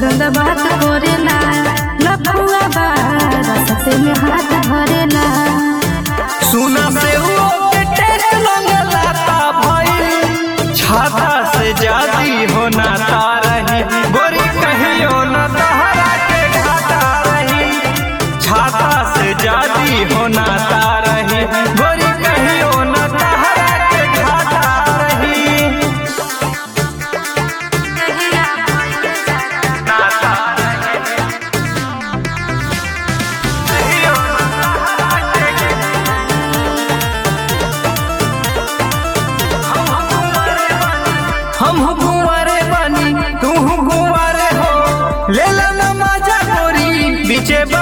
पसंद बात करेला लफुआ बा रसते में हाथ धरेला सुना से वो के टेक लंगला ता भइल छाता से जाती हो ना रही गोरी कहियो न तहरा के घाटा रही छाता से जाती हो ना रही गोरी कहियो न तहरा के घाटा रही नाता रही कहियो न तहरा के हम कुंवारे बानी तू कुंवारे हो ले ला ना मजा गोरी बीचे